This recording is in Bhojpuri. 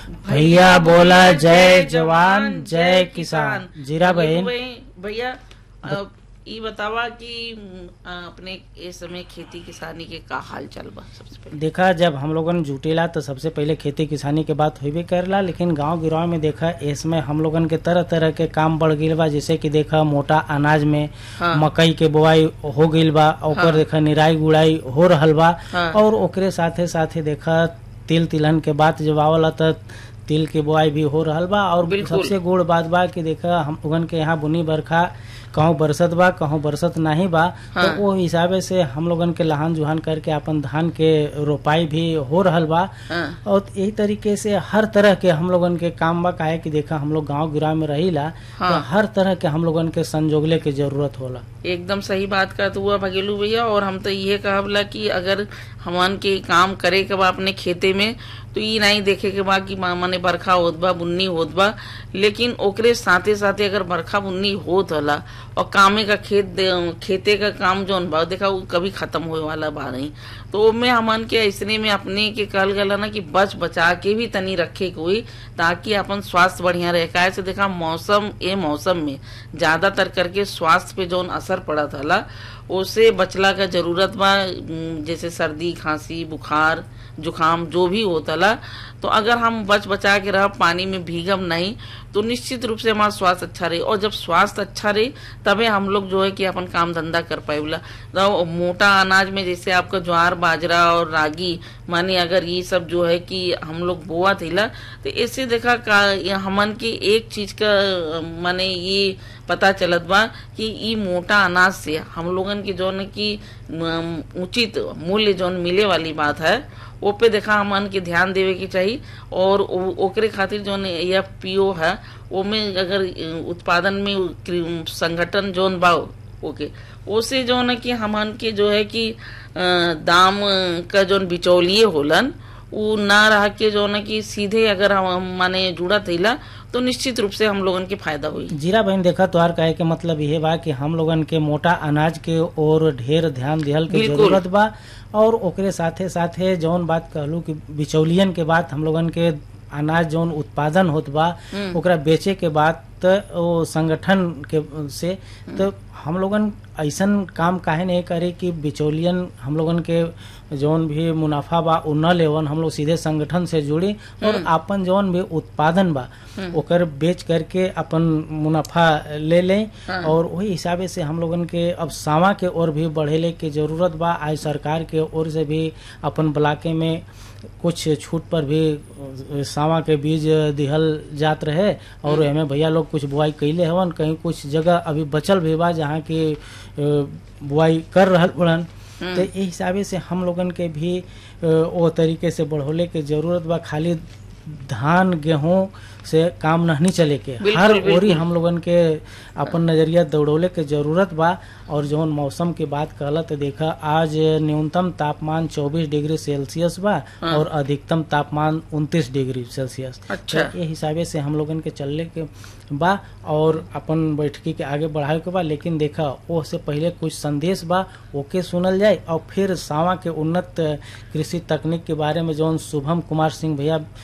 भैया बोला जय जवान जय किसान जीरा बहन भैया अ, ई बतावा कि अ, अपने इस समय खेती किसानी के का हाल चल बा सबसे पहले देखा जब हम लोगन जुटेला तो सबसे पहले खेती किसानी के बात होबे करेला लेकिन गांव गिराव में देखा इसमें हम लोगन के तरह तरह के काम बढ़ गईल बा जैसे कि देखा मोटा अनाज में हाँ। मकई के बोआई हो गईल बा ओकर हाँ। देखा निराई गुड़ाई हो रहल बा हाँ। और ओकरे साथे साथे देखा तिल तिलहन के बात जब आवला त तिल के बोआई भी हो रहल बा और बिल्कुल। सबसे गुड़ बात बा कि देखा हम लोगन के यहाँ बुनी बरखा कहूँ बरसत बा कहूँ बरसत नहीं बा हाँ। तो वो हिसाबे से हम लोगन के लहान जुहान करके अपन धान के रोपाई भी हो रहल बा हाँ। और यही तरीके से हर तरह के हम लोगन के काम बा काहे कि देखा हम लोग गांव गिराव में रहीला हाँ। तो हर तरह के हम लोगन के संजोगले के जरूरत होला एकदम सही बात का तो हुआ भगेलू भैया और हम तो ये कहबला कि अगर हमन के काम करे के बा अपने खेते में तो ई नहीं देखे के बा कि मा- माने बरखा होत बा बुन्नी होत बा लेकिन ओकरे साथे साथे अगर बरखा बुन्नी होत होला और कामे का खेत दे- खेते का काम जौन बा देखा वो कभी खत्म होए वाला बा नहीं तो ओमे हमन के ऐसने में अपने के कहल गला ना कि बच बचा के भी तनी रखे के हुई ताकि अपन स्वास्थ्य बढ़िया रहे काहे से देखा मौसम ए मौसम में ज्यादातर करके स्वास्थ्य पे जौन असर पड़त हला ओसे बचला का जरूरत बा उम, जैसे सर्दी खांसी बुखार जुखाम जो भी होतला तो अगर हम बच बचा के रह पानी में भीगम नहीं तो निश्चित रूप से हमारा स्वास्थ्य अच्छा रहे और जब स्वास्थ्य अच्छा रहे तबे हम लोग जो है कि अपन काम धंधा कर पाएला तो मोटा अनाज में जैसे आपका ज्वार बाजरा और रागी माने अगर ये सब जो है कि हम लोग बोआ थिला तो इससे देखा का ये हमन के एक चीज का अ, माने ये पता चलत बा कि ई मोटा अनाज से हम लोगन के जौन की अम, उचित मूल्य जौन मिले वाली बात है वो पे देखा हमन के ध्यान देवे के चाहिए और ओ- ओकरे खातिर जौन एफ पी ओ है वो में अगर अ, उत्पादन में क्रि- संगठन जौन बा ओके ओसे जौन है कि हमन के जो है कि अ, दाम का जौन बिचौलिए होलन उ ना रह के जौन है कि सीधे अगर हम माने जुड़ा थईला तो निश्चित रूप से हम लोगन के फायदा हुई जीरा बहन देखा तोहार कहे के मतलब यह बा कि हम लोगन के मोटा अनाज के और ढेर ध्यान दिहल के बिल्कुल। जरूरत बा और ओकरे साथे साथे जौन बात कहलू कि बिचौलियन के बात हम लोगन के अनाज जौन उत्पादन होत बा हम्म। ओकरा बेचे के बाद त वो संगठन के से तो हम लोगन ऐसन काम काहे नहीं करे कि बिचौलियन हम लोगन के जौन भी मुनाफा बा उ न लेवन हम लोग सीधे संगठन से जुड़ी और अपन जौन भी उत्पादन बा ओकर बेच करके अपन मुनाफा ले लें हाँ। और वही हिसाबे से हम लोगन के अब सावा के ओर भी बढ़ेले के जरूरत बा आज सरकार के ओर से भी अपन ब्लाके में कुछ छूट पर भी अ, सावा के बीज दिहल जात रहे और हमें भैया लोग कुछ बुआई कैले हवन कहीं कुछ जगह अभी बचल भी बा जहाँ की अ, बुआई कर रहल बड़न तो ये हिसाबे से हम लोगन के भी अ, वो तरीके से बढ़ोले के जरूरत बा खाली धान गेहूं से काम नहीं चले के बिल्कुल, हर बिल्कुल। ओरी हम लोगन के अपन नजरिया दौड़ोले के जरूरत बा और जौन मौसम की बात कहला तो देखा आज न्यूनतम तापमान 24 डिग्री सेल्सियस बा हाँ। और अधिकतम तापमान 29 डिग्री सेल्सियस अच्छा। तो ये हिसाबे से हम लोगन के चलने के बा और अपन बैठकी के आगे बढ़ावे के बा लेकिन देखा वो से पहले कुछ संदेश बा ओके सुनल जाए और फिर सावा के उन्नत कृषि तकनीक के बारे में जौन शुभम कुमार सिंह भैया